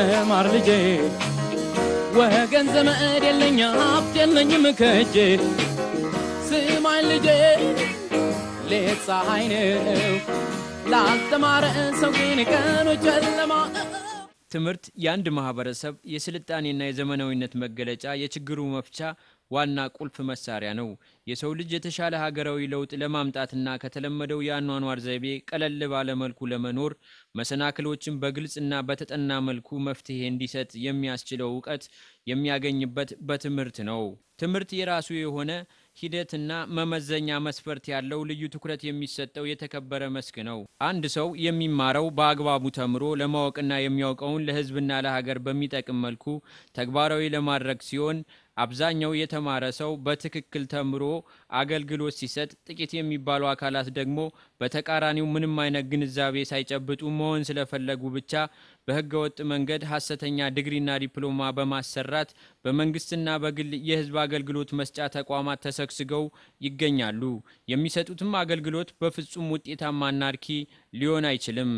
ተማር ልጄ ወገን ዘመድ የለኝ ሀብት የለኝም ከእጄ ስማኝ ልጄ ሌት ፀሐይ ነው ላልተማረ ሰው ግን ቀኑ ጨለማ ትምህርት የአንድ ማህበረሰብ የስልጣኔና የዘመናዊነት መገለጫ፣ የችግሩ መፍቻ ዋና ቁልፍ መሳሪያ ነው። የሰው ልጅ የተሻለ ሀገራዊ ለውጥ ለማምጣትና ከተለመደው የአኗኗር ዘይቤ ቀለል ባለ መልኩ ለመኖር መሰናክሎችን በግልጽና በተጠና መልኩ መፍትሄ እንዲሰጥ የሚያስችለው እውቀት የሚያገኝበት በትምህርት ነው። ትምህርት የራሱ የሆነ ሂደትና መመዘኛ መስፈርት ያለው ልዩ ትኩረት የሚሰጠው የተከበረ መስክ ነው። አንድ ሰው የሚማረው በአግባቡ ተምሮ ለማወቅና የሚያውቀውን ለሕዝብና ለሀገር በሚጠቅም መልኩ ተግባራዊ ለማድረግ ሲሆን አብዛኛው የተማረ ሰው በትክክል ተምሮ አገልግሎት ሲሰጥ፣ ጥቂት የሚባሉ አካላት ደግሞ በተቃራኒው ምንም አይነት ግንዛቤ ሳይጨብጡ መሆን ስለፈለጉ ብቻ በህገወጥ መንገድ ሀሰተኛ ዲግሪና ዲፕሎማ በማሰራት በመንግስትና በግል የህዝብ አገልግሎት መስጫ ተቋማት ተሰግስገው ይገኛሉ። የሚሰጡትም አገልግሎት በፍጹም ውጤታማና አርኪ ሊሆን አይችልም።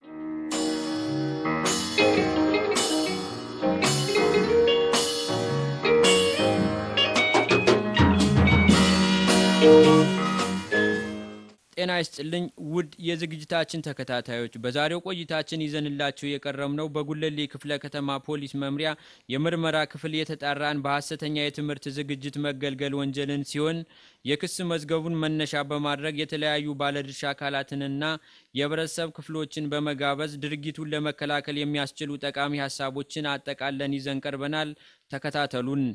ጤና ይስጥልኝ ውድ የዝግጅታችን ተከታታዮች፣ በዛሬው ቆይታችን ይዘንላችሁ የቀረብነው በጉለሌ ክፍለ ከተማ ፖሊስ መምሪያ የምርመራ ክፍል የተጣራን በሀሰተኛ የትምህርት ዝግጅት መገልገል ወንጀልን ሲሆን የክስ መዝገቡን መነሻ በማድረግ የተለያዩ ባለድርሻ አካላትንና የህብረተሰብ ክፍሎችን በመጋበዝ ድርጊቱን ለመከላከል የሚያስችሉ ጠቃሚ ሀሳቦችን አጠቃለን ይዘን ቀርበናል። ተከታተሉን።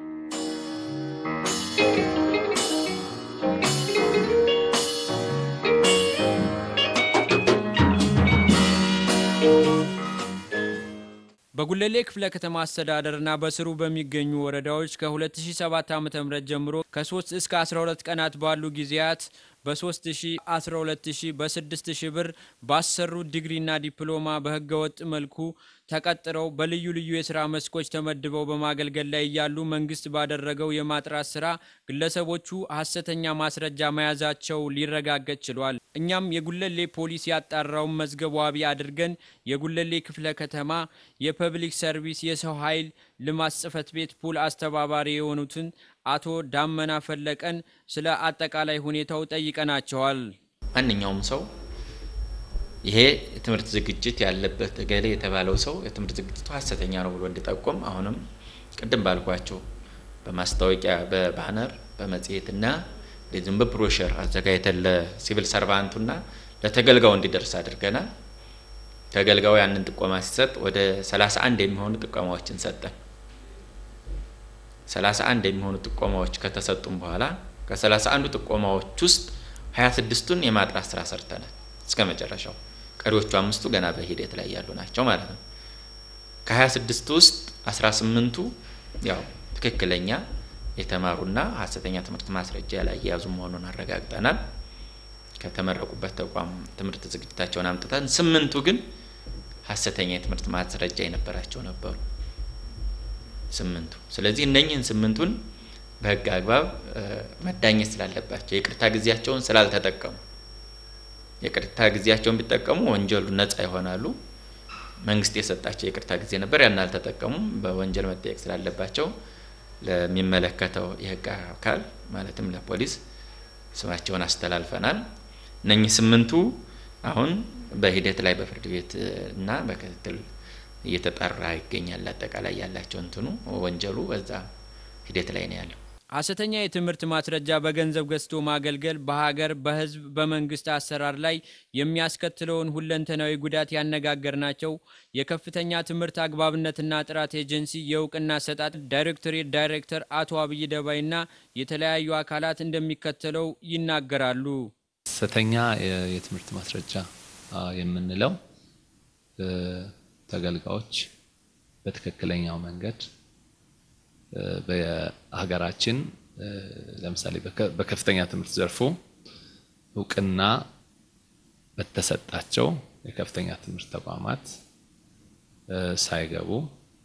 በጉለሌ ክፍለ ከተማ አስተዳደርና በስሩ በሚገኙ ወረዳዎች ከ2007 ዓ.ም ጀምሮ ከ3 እስከ 12 ቀናት ባሉ ጊዜያት በ3000፣ 12000፣ በ6000 ብር ባሰሩ ዲግሪና ዲፕሎማ በህገወጥ መልኩ ተቀጥረው በልዩ ልዩ የስራ መስኮች ተመድበው በማገልገል ላይ እያሉ መንግስት ባደረገው የማጥራት ስራ ግለሰቦቹ ሀሰተኛ ማስረጃ መያዛቸው ሊረጋገጥ ችሏል። እኛም የጉለሌ ፖሊስ ያጣራውን መዝገብ ዋቢ አድርገን የጉለሌ ክፍለ ከተማ የፐብሊክ ሰርቪስ የሰው ኃይል ልማት ጽህፈት ቤት ፑል አስተባባሪ የሆኑትን አቶ ዳመና ፈለቀን ስለ አጠቃላይ ሁኔታው ጠይቀናቸዋል። ማንኛውም ሰው ይሄ የትምህርት ዝግጅት ያለበት እገሌ የተባለው ሰው የትምህርት ዝግጅቱ ሀሰተኛ ነው ብሎ እንዲጠቆም አሁንም ቅድም ባልኳቸው በማስታወቂያ በባነር በመጽሔትና እንደዚሁም በብሮሸር አዘጋጅተን ለሲቪል ሰርቫንቱና ለተገልጋዩ እንዲደርስ አድርገናል። ተገልጋዩ ያንን ጥቆማ ሲሰጥ ወደ 31 የሚሆኑ ጥቆማዎችን ሰጠን። 31 የሚሆኑ ጥቆማዎች ከተሰጡም በኋላ ከ31ዱ ጥቆማዎች ውስጥ 26ቱን የማጥራት ስራ ሰርተናል እስከ መጨረሻው። ቀሪዎቹ አምስቱ ገና በሂደት ላይ ያሉ ናቸው ማለት ነው። ከ26 ውስጥ 18ቱ ያው ትክክለኛ የተማሩና ሀሰተኛ ትምህርት ማስረጃ ያላያዙ መሆኑን አረጋግጠናል። ከተመረቁበት ተቋም ትምህርት ዝግጅታቸውን አምጥተን፣ ስምንቱ ግን ሀሰተኛ የትምህርት ማስረጃ የነበራቸው ነበሩ ስምንቱ። ስለዚህ እነኝህን ስምንቱን በህግ አግባብ መዳኘት ስላለባቸው የቅርታ ጊዜያቸውን ስላልተጠቀሙ የቅርታ ጊዜያቸውን ቢጠቀሙ ወንጀሉ ነጻ ይሆናሉ። መንግስት የሰጣቸው የቅርታ ጊዜ ነበር፣ ያን አልተጠቀሙም። በወንጀል መጠየቅ ስላለባቸው ለሚመለከተው የህግ አካል ማለትም ለፖሊስ ስማቸውን አስተላልፈናል። እነኚህ ስምንቱ አሁን በሂደት ላይ በፍርድ ቤት እና በክትትል እየተጣራ ይገኛል። አጠቃላይ ያላቸው እንትኑ ወንጀሉ በዛ ሂደት ላይ ነው ያለው። ሀሰተኛ የትምህርት ማስረጃ በገንዘብ ገዝቶ ማገልገል በሀገር፣ በህዝብ፣ በመንግስት አሰራር ላይ የሚያስከትለውን ሁለንተናዊ ጉዳት ያነጋገርናቸው የከፍተኛ ትምህርት አግባብነትና ጥራት ኤጀንሲ የእውቅና አሰጣጥ ዳይሬክቶሬት ዳይሬክተር አቶ አብይ ደባይና የተለያዩ አካላት እንደሚከተለው ይናገራሉ። ሀሰተኛ የትምህርት ማስረጃ የምንለው ተገልጋዮች በትክክለኛው መንገድ በሀገራችን ለምሳሌ በከፍተኛ ትምህርት ዘርፉ እውቅና በተሰጣቸው የከፍተኛ ትምህርት ተቋማት ሳይገቡ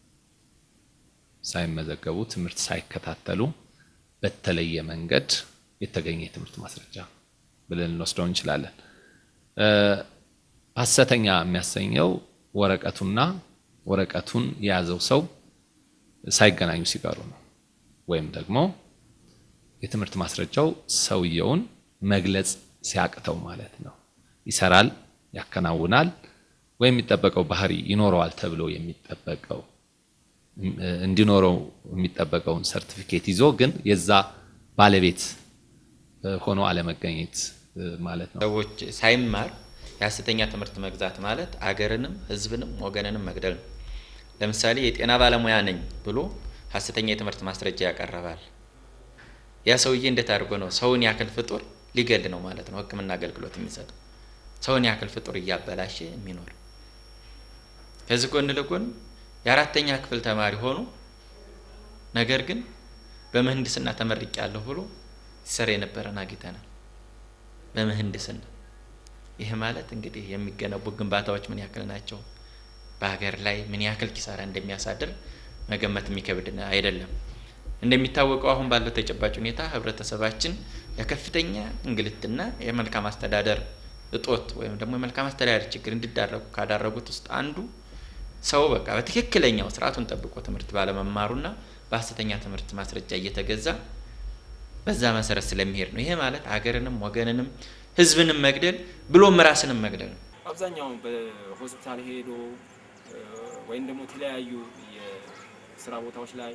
ሳይመዘገቡ ትምህርት ሳይከታተሉ በተለየ መንገድ የተገኘ የትምህርት ማስረጃ ብለን ልንወስደው እንችላለን። ሀሰተኛ የሚያሰኘው ወረቀቱና ወረቀቱን የያዘው ሰው ሳይገናኙ ሲቀሩ ነው። ወይም ደግሞ የትምህርት ማስረጃው ሰውየውን መግለጽ ሲያቅተው ማለት ነው። ይሰራል፣ ያከናውናል ወይም የሚጠበቀው ባህሪ ይኖረዋል ተብሎ የሚጠበቀው እንዲኖረው የሚጠበቀውን ሰርቲፊኬት ይዞ ግን የዛ ባለቤት ሆኖ አለመገኘት ማለት ነው። ሰዎች ሳይማር የሀሰተኛ ትምህርት መግዛት ማለት አገርንም ሕዝብንም ወገንንም መግደል ነው። ለምሳሌ የጤና ባለሙያ ነኝ ብሎ ሀሰተኛ የትምህርት ማስረጃ ያቀርባል። ያ ሰውዬ እንዴት አድርጎ ነው ሰውን ያክል ፍጡር ሊገል ነው ማለት ነው ሕክምና አገልግሎት የሚሰጠው ሰውን ያክል ፍጡር እያበላሸ የሚኖር ከዚህ ጎን ለጎን የአራተኛ ክፍል ተማሪ ሆኖ ነገር ግን በምህንድስና ተመርቄያለሁ ብሎ ሲሰራ የነበረን አግኝተናል። በምህንድስና ይህ ማለት እንግዲህ የሚገነቡ ግንባታዎች ምን ያክል ናቸው፣ በሀገር ላይ ምን ያክል ኪሳራ እንደሚያሳድር መገመት የሚከብድ አይደለም። እንደሚታወቀው አሁን ባለው ተጨባጭ ሁኔታ ህብረተሰባችን ለከፍተኛ እንግልትና የመልካም አስተዳደር እጦት ወይም ደግሞ የመልካም አስተዳደር ችግር እንዲዳረጉ ካዳረጉት ውስጥ አንዱ ሰው በቃ በትክክለኛው ስርዓቱን ጠብቆ ትምህርት ባለመማሩና በሀሰተኛ ትምህርት ማስረጃ እየተገዛ በዛ መሰረት ስለሚሄድ ነው። ይሄ ማለት ሀገርንም ወገንንም ህዝብንም መግደል ብሎም ራስንም መግደል ነው። አብዛኛው በሆስፒታል ሄዶ ወይም ደግሞ የተለያዩ የስራ ቦታዎች ላይ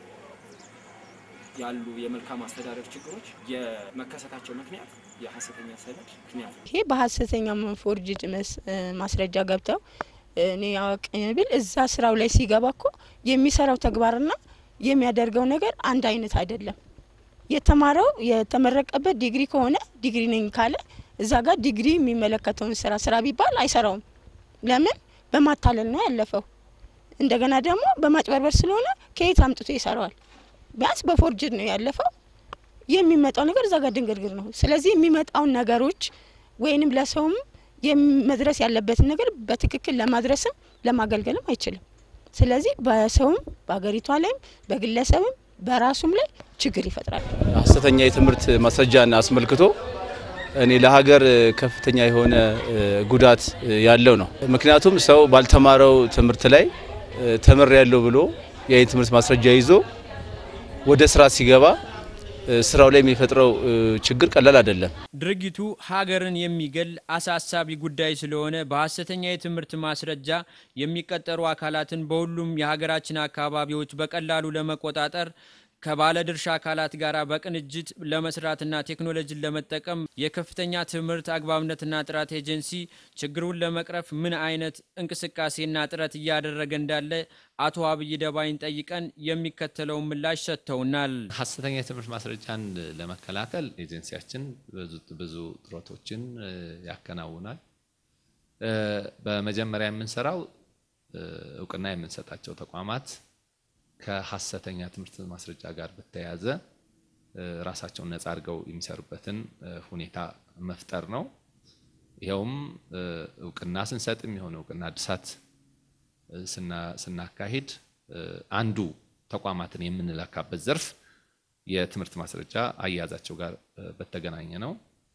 ያሉ የመልካም አስተዳደር ችግሮች የመከሰታቸው ምክንያት የሀሰተኛ ሰነድ ምክንያት ነው። ይሄ በሀሰተኛ ፎርጅድ ማስረጃ ገብተው እኔ አዋቂ ብል እዛ ስራው ላይ ሲገባ እኮ የሚሰራው ተግባርና የሚያደርገው ነገር አንድ አይነት አይደለም። የተማረው የተመረቀበት ዲግሪ ከሆነ ዲግሪ ነኝ ካለ እዛ ጋር ዲግሪ የሚመለከተውን ስራ ስራ ቢባል አይሰራውም። ለምን? በማታለል ነው ያለፈው። እንደገና ደግሞ በማጭበርበር ስለሆነ ከየት አምጥቶ ይሰራዋል? ቢያንስ በፎርጅድ ነው ያለፈው። የሚመጣው ነገር እዛ ጋር ድንግርግር ነው። ስለዚህ የሚመጣውን ነገሮች ወይንም ለሰውም መድረስ ያለበትን ነገር በትክክል ለማድረስም ለማገልገልም አይችልም። ስለዚህ በሰውም በሀገሪቷ ላይም በግለሰብም በራሱም ላይ ችግር ይፈጥራል። ሀሰተኛ የትምህርት ማስረጃን አስመልክቶ እኔ ለሀገር ከፍተኛ የሆነ ጉዳት ያለው ነው። ምክንያቱም ሰው ባልተማረው ትምህርት ላይ ተምር ያለው ብሎ ያ የትምህርት ማስረጃ ይዞ ወደ ስራ ሲገባ ስራው ላይ የሚፈጥረው ችግር ቀላል አይደለም። ድርጊቱ ሀገርን የሚገል አሳሳቢ ጉዳይ ስለሆነ በሀሰተኛ የትምህርት ማስረጃ የሚቀጠሩ አካላትን በሁሉም የሀገራችን አካባቢዎች በቀላሉ ለመቆጣጠር ከባለድርሻ አካላት ጋር በቅንጅት ለመስራትና ቴክኖሎጂን ለመጠቀም የከፍተኛ ትምህርት አግባብነትና ጥራት ኤጀንሲ ችግሩን ለመቅረፍ ምን አይነት እንቅስቃሴና ጥረት እያደረገ እንዳለ አቶ አብይ ደባይን ጠይቀን የሚከተለውን ምላሽ ሰጥተውናል። ሀሰተኛ የትምህርት ማስረጃን ለመከላከል ኤጀንሲያችን ብዙ ጥረቶችን ያከናውናል። በመጀመሪያ የምንሰራው እውቅና የምንሰጣቸው ተቋማት ከሀሰተኛ ትምህርት ማስረጃ ጋር በተያያዘ ራሳቸውን ነጻ አድርገው የሚሰሩበትን ሁኔታ መፍጠር ነው። ይኸውም እውቅና ስንሰጥም የሆነ እውቅና እድሳት ስናካሂድ አንዱ ተቋማትን የምንለካበት ዘርፍ የትምህርት ማስረጃ አያያዛቸው ጋር በተገናኘ ነው።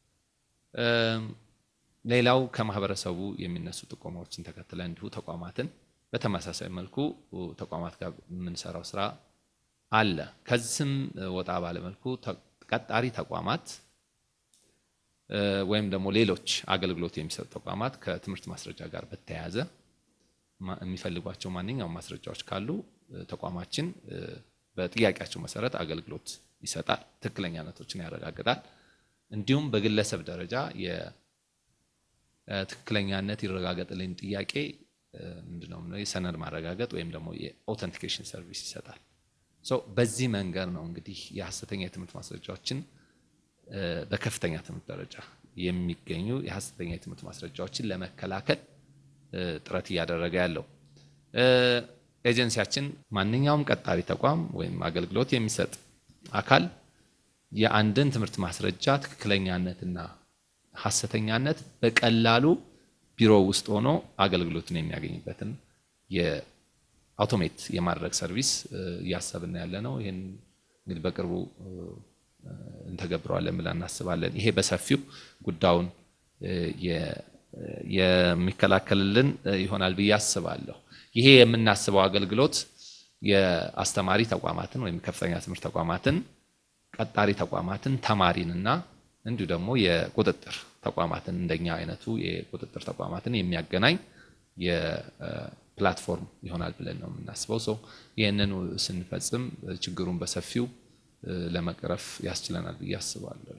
ሌላው ከማህበረሰቡ የሚነሱ ጥቆማዎችን ተከትለ እንዲሁ ተቋማትን በተመሳሳይ መልኩ ተቋማት ጋር የምንሰራው ስራ አለ። ከዚህም ወጣ ባለ መልኩ ቀጣሪ ተቋማት ወይም ደግሞ ሌሎች አገልግሎት የሚሰጡ ተቋማት ከትምህርት ማስረጃ ጋር በተያያዘ የሚፈልጓቸው ማንኛውም ማስረጃዎች ካሉ ተቋማችን በጥያቄያቸው መሰረት አገልግሎት ይሰጣል፣ ትክክለኛነቶችን ያረጋግጣል። እንዲሁም በግለሰብ ደረጃ የትክክለኛነት ይረጋገጥልኝ ጥያቄ ምንድነው የሰነድ ማረጋገጥ ወይም ደግሞ የኦተንቲኬሽን ሰርቪስ ይሰጣል። በዚህ መንገድ ነው እንግዲህ የሀሰተኛ የትምህርት ማስረጃዎችን በከፍተኛ ትምህርት ደረጃ የሚገኙ የሀሰተኛ የትምህርት ማስረጃዎችን ለመከላከል ጥረት እያደረገ ያለው። ኤጀንሲያችን ማንኛውም ቀጣሪ ተቋም ወይም አገልግሎት የሚሰጥ አካል የአንድን ትምህርት ማስረጃ ትክክለኛነትና ሀሰተኛነት በቀላሉ ቢሮ ውስጥ ሆኖ አገልግሎቱን የሚያገኝበትን የአውቶሜት የማድረግ ሰርቪስ እያሰብን ያለ ነው። ይህን እንግዲህ በቅርቡ እንተገብረዋለን ብለን እናስባለን። ይሄ በሰፊው ጉዳዩን የሚከላከልልን ይሆናል ብዬ አስባለሁ። ይሄ የምናስበው አገልግሎት የአስተማሪ ተቋማትን ወይም ከፍተኛ ትምህርት ተቋማትን፣ ቀጣሪ ተቋማትን፣ ተማሪንና እንዲሁ ደግሞ የቁጥጥር ተቋማትን እንደኛ አይነቱ የቁጥጥር ተቋማትን የሚያገናኝ የፕላትፎርም ይሆናል ብለን ነው የምናስበው። ሰው ይህንን ስንፈጽም ችግሩን በሰፊው ለመቅረፍ ያስችለናል ብዬ አስባለሁ።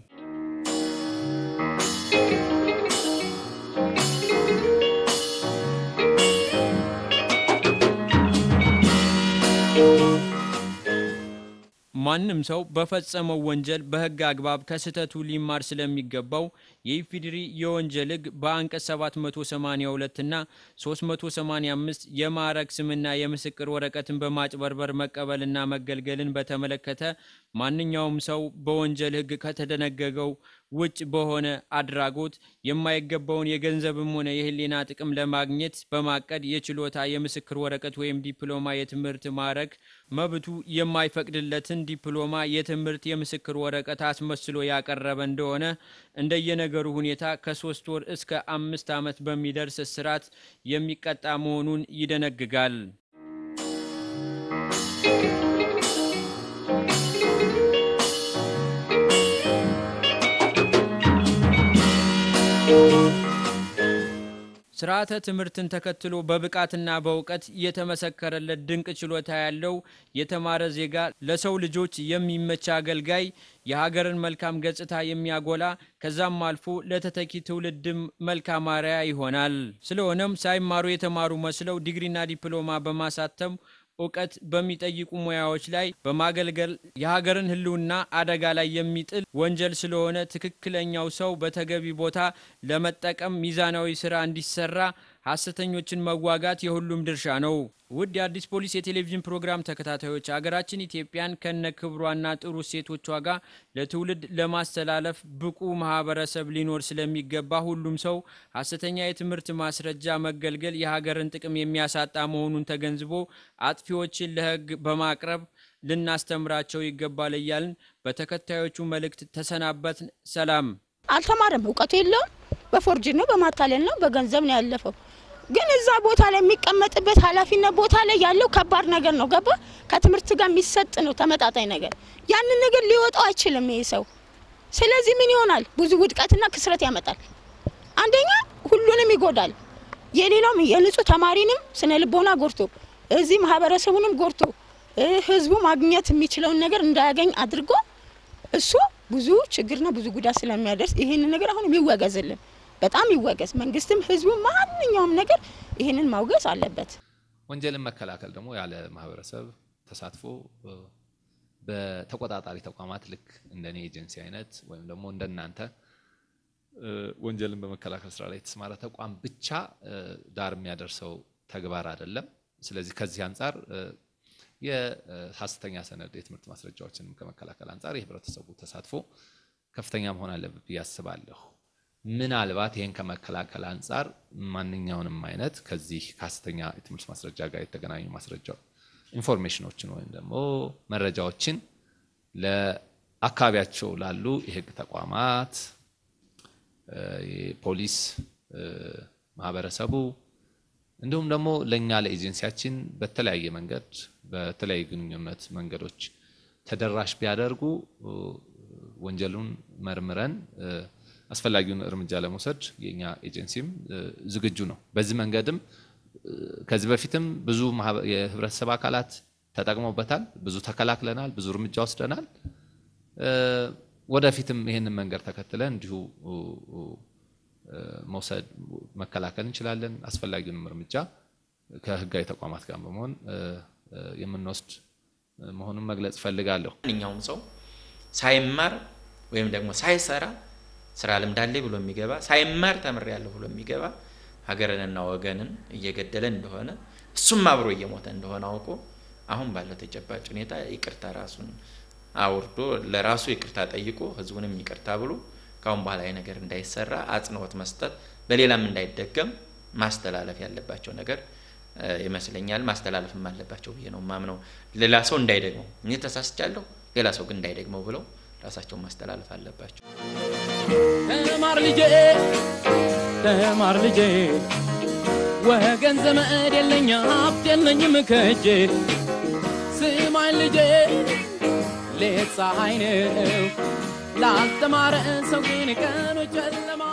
ማንም ሰው በፈጸመው ወንጀል በሕግ አግባብ ከስህተቱ ሊማር ስለሚገባው የኢፌዴሪ የወንጀል ሕግ በአንቀጽ 782 እና 385 የማዕረግ ስምና የምስክር ወረቀትን በማጭበርበር መቀበልና መገልገልን በተመለከተ ማንኛውም ሰው በወንጀል ሕግ ከተደነገገው ውጭ በሆነ አድራጎት የማይገባውን የገንዘብም ሆነ የሕሊና ጥቅም ለማግኘት በማቀድ የችሎታ የምስክር ወረቀት ወይም ዲፕሎማ የትምህርት ማዕረግ መብቱ የማይፈቅድለትን ዲፕሎማ የትምህርት የምስክር ወረቀት አስመስሎ ያቀረበ እንደሆነ እንደየነገሩ ሁኔታ ከሶስት ወር እስከ አምስት ዓመት በሚደርስ እስራት የሚቀጣ መሆኑን ይደነግጋል። ስርዓተ ትምህርትን ተከትሎ በብቃትና በእውቀት የተመሰከረለት ድንቅ ችሎታ ያለው የተማረ ዜጋ ለሰው ልጆች የሚመች አገልጋይ፣ የሀገርን መልካም ገጽታ የሚያጎላ ከዛም አልፎ ለተተኪ ትውልድም መልካም አርአያ ይሆናል። ስለሆነም ሳይማሩ የተማሩ መስለው ዲግሪና ዲፕሎማ በማሳተም እውቀት በሚጠይቁ ሙያዎች ላይ በማገልገል የሀገርን ሕልውና አደጋ ላይ የሚጥል ወንጀል ስለሆነ ትክክለኛው ሰው በተገቢ ቦታ ለመጠቀም ሚዛናዊ ስራ እንዲሰራ ሐሰተኞችን መዋጋት የሁሉም ድርሻ ነው። ውድ የአዲስ ፖሊስ የቴሌቪዥን ፕሮግራም ተከታታዮች ሀገራችን ኢትዮጵያን ከነ ክብሯና ጥሩ እሴቶቿ ጋር ለትውልድ ለማስተላለፍ ብቁ ማህበረሰብ ሊኖር ስለሚገባ ሁሉም ሰው ሐሰተኛ የትምህርት ማስረጃ መገልገል የሀገርን ጥቅም የሚያሳጣ መሆኑን ተገንዝቦ አጥፊዎችን ለሕግ በማቅረብ ልናስተምራቸው ይገባል እያልን በተከታዮቹ መልእክት ተሰናበትን። ሰላም። አልተማረም፣ እውቀቱ የለውም። በፎርጅ ነው፣ በማታለል ነው፣ በገንዘብ ነው ያለፈው። ግን እዛ ቦታ ላይ የሚቀመጥበት ኃላፊነት ቦታ ላይ ያለው ከባድ ነገር ነው። ገባ? ከትምህርት ጋር የሚሰጥ ነው ተመጣጣኝ ነገር። ያንን ነገር ሊወጣው አይችልም ይሄ ሰው። ስለዚህ ምን ይሆናል? ብዙ ውድቀትና ክስረት ያመጣል። አንደኛ ሁሉንም ይጎዳል። የሌላውም የንጹህ ተማሪንም ስነ ልቦና ጎርቶ እዚህ ማህበረሰቡንም ጎርቶ ህዝቡ ማግኘት የሚችለውን ነገር እንዳያገኝ አድርጎ እሱ ብዙ ችግርና ብዙ ጉዳት ስለሚያደርስ ይህንን ነገር አሁንም ይወገዝልን፣ በጣም ይወገዝ። መንግስትም ህዝቡ ማንኛውም ነገር ይህንን ማውገዝ አለበት። ወንጀልን መከላከል ደግሞ ያለ ማህበረሰብ ተሳትፎ በተቆጣጣሪ ተቋማት ልክ እንደኔ ኤጀንሲ አይነት ወይም ደግሞ እንደናንተ ወንጀልን በመከላከል ስራ ላይ የተሰማራ ተቋም ብቻ ዳር የሚያደርሰው ተግባር አይደለም። ስለዚህ ከዚህ አንጻር የሀሰተኛ ሰነድ የትምህርት ማስረጃዎችን ከመከላከል አንጻር የህብረተሰቡ ተሳትፎ ከፍተኛ መሆን አለበት ብዬ አስባለሁ። ምናልባት ይህን ከመከላከል አንጻር ማንኛውንም አይነት ከዚህ ከሀሰተኛ የትምህርት ማስረጃ ጋር የተገናኙ ማስረጃ ኢንፎርሜሽኖችን ወይም ደግሞ መረጃዎችን ለአካባቢያቸው ላሉ የህግ ተቋማት፣ የፖሊስ ማህበረሰቡ እንዲሁም ደግሞ ለእኛ ለኤጀንሲያችን በተለያየ መንገድ በተለያዩ ግንኙነት መንገዶች ተደራሽ ቢያደርጉ ወንጀሉን መርምረን አስፈላጊውን እርምጃ ለመውሰድ የኛ ኤጀንሲም ዝግጁ ነው። በዚህ መንገድም ከዚህ በፊትም ብዙ የህብረተሰብ አካላት ተጠቅመውበታል። ብዙ ተከላክለናል። ብዙ እርምጃ ወስደናል። ወደፊትም ይህንን መንገድ ተከትለን እንዲሁ መውሰድ መከላከል እንችላለን። አስፈላጊውንም እርምጃ ከህጋዊ ተቋማት ጋር በመሆን የምንወስድ መሆኑን መግለጽ እፈልጋለሁ። ማንኛውም ሰው ሳይማር ወይም ደግሞ ሳይሰራ ስራ ልምድ አለኝ ብሎ የሚገባ ሳይማር ተምሬያለሁ ብሎ የሚገባ ሀገርንና ወገንን እየገደለ እንደሆነ እሱም አብሮ እየሞተ እንደሆነ አውቆ አሁን ባለው ተጨባጭ ሁኔታ ይቅርታ ራሱን አውርዶ ለራሱ ይቅርታ ጠይቆ ህዝቡንም ይቅርታ ብሎ ካሁን በኋላ ይህ ነገር እንዳይሰራ አጽንኦት መስጠት በሌላም እንዳይደገም ማስተላለፍ ያለባቸው ነገር ይመስለኛል። ማስተላለፍም አለባቸው ብዬ ነው ማምነው። ሌላ ሰው እንዳይደግመው እኔ ተሳስቻለሁ፣ ሌላ ሰው ግን እንዳይደግመው ብለው ራሳቸውን ማስተላለፍ አለባቸው። ተማር ልጄ ተማር ልጄ ወገን ዘመድ የለኝ ሀብት የለኝም ከእጄ ስማኝ ልጄ ሌት ፀሐይ ነው ላልተማረ ሰው ግን ቀኑ ጨለማ